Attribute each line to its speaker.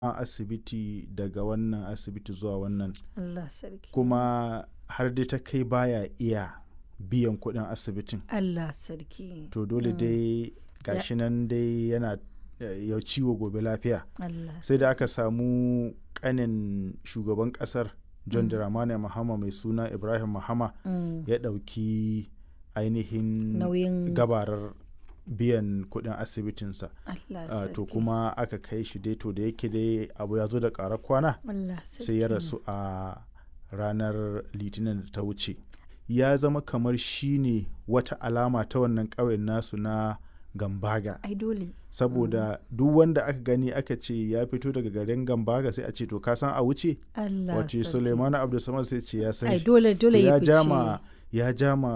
Speaker 1: a asibiti daga wannan asibiti zuwa wannan
Speaker 2: Allah sarki.
Speaker 1: kuma har dai ta kai baya iya biyan kuɗin asibitin
Speaker 2: Allah sarki.
Speaker 1: to dole dai gashi nan dai yana eh, ya ciwo gobe lafiya
Speaker 2: Allah
Speaker 1: sai da aka samu kanin shugaban kasar john dramani mahama mai suna ibrahim mahama
Speaker 2: Mm.
Speaker 1: ya ɗauki ainihin
Speaker 2: Nauyin
Speaker 1: gabarar biyan kuɗin asibitinsa
Speaker 2: Allah
Speaker 1: Ah,
Speaker 2: sarki.
Speaker 1: to kuma aka kai shi dai to da yake dai abu ya zo da ƙarar kwana
Speaker 2: Allah sarki.
Speaker 1: sai ya rasu a ranar litinin da ta wuce ya zama kamar shi ne wata alama ta wannan ƙauyen nasu na gambaga
Speaker 2: Ai dole.
Speaker 1: saboda duk wanda aka gani aka ce ya fito daga garin gambaga sai a ce to ka san a wuce
Speaker 2: Allah
Speaker 1: wace
Speaker 2: sarki.
Speaker 1: suleimanu abdulsamad sai ce ya san
Speaker 2: Ai
Speaker 1: shi
Speaker 2: dole
Speaker 1: To
Speaker 2: dole
Speaker 1: ya
Speaker 2: ya fice.
Speaker 1: jama ya jama